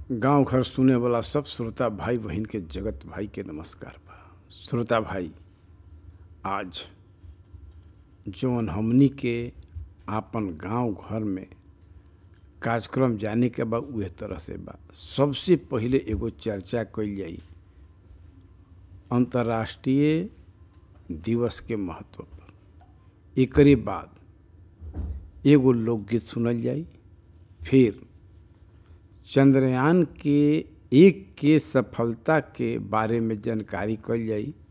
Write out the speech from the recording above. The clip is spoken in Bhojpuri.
गांव घर सुने वाला सब श्रोता भाई बहन के जगत भाई के नमस्कार बा श्रोता भाई आज जौन हमनी के आपन गांव घर में कार्यक्रम जाने के बा उहे तरह से बा सबसे पहिले एगो चर्चा कइल जाई अंतर्राष्ट्रीय दिवस के महत्व पर एकरे बाद एगो लोकगीत सुनल जाई फिर चंद्रयान के एक के सफलता के बारे में जानकारी कल जाई